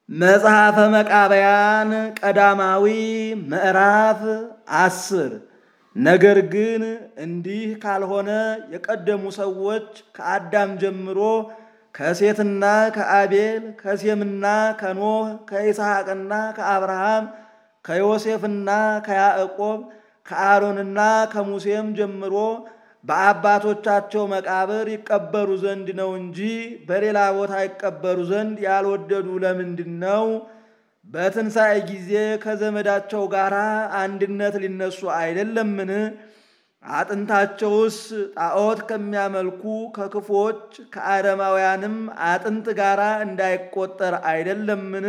መጽሐፈ መቃብያን ቀዳማዊ ምዕራፍ አስር ነገር ግን እንዲህ ካልሆነ የቀደሙ ሰዎች ከአዳም ጀምሮ ከሴትና ከአቤል ከሴምና ከኖህ ከይስሐቅና ከአብርሃም ከዮሴፍና ከያዕቆብ ከአሮንና ከሙሴም ጀምሮ በአባቶቻቸው መቃብር ይቀበሩ ዘንድ ነው እንጂ በሌላ ቦታ ይቀበሩ ዘንድ ያልወደዱ ለምንድን ነው? በትንሣኤ ጊዜ ከዘመዳቸው ጋር አንድነት ሊነሱ አይደለምን? አጥንታቸውስ ጣዖት ከሚያመልኩ ከክፎች ከአረማውያንም አጥንት ጋር እንዳይቆጠር አይደለምን?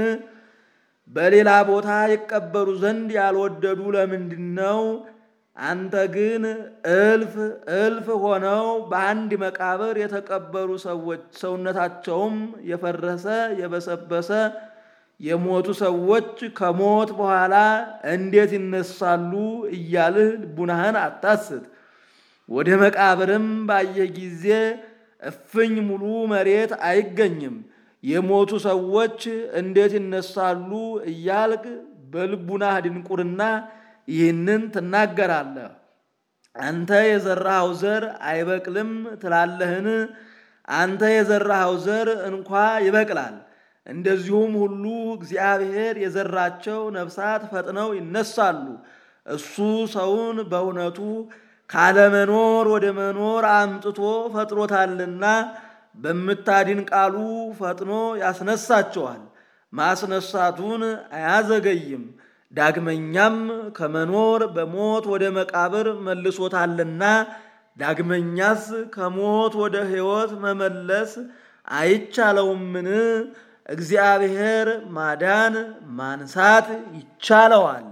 በሌላ ቦታ ይቀበሩ ዘንድ ያልወደዱ ለምንድን ነው? አንተ ግን እልፍ እልፍ ሆነው በአንድ መቃብር የተቀበሩ ሰዎች ሰውነታቸውም የፈረሰ የበሰበሰ የሞቱ ሰዎች ከሞት በኋላ እንዴት ይነሳሉ እያልህ ልቡናህን አታስት። ወደ መቃብርም ባየህ ጊዜ እፍኝ ሙሉ መሬት አይገኝም። የሞቱ ሰዎች እንዴት ይነሳሉ እያልክ በልቡናህ ድንቁርና ይህንን ትናገራለህ። አንተ የዘራኸው ዘር አይበቅልም ትላለህን? አንተ የዘራኸው ዘር እንኳ ይበቅላል። እንደዚሁም ሁሉ እግዚአብሔር የዘራቸው ነፍሳት ፈጥነው ይነሳሉ። እሱ ሰውን በእውነቱ ካለመኖር ወደ መኖር አምጥቶ ፈጥሮታልና በምታድን ቃሉ ፈጥኖ ያስነሳቸዋል። ማስነሳቱን አያዘገይም። ዳግመኛም ከመኖር በሞት ወደ መቃብር መልሶታልና ዳግመኛስ ከሞት ወደ ሕይወት መመለስ አይቻለውምን? እግዚአብሔር ማዳን ማንሳት ይቻለዋል።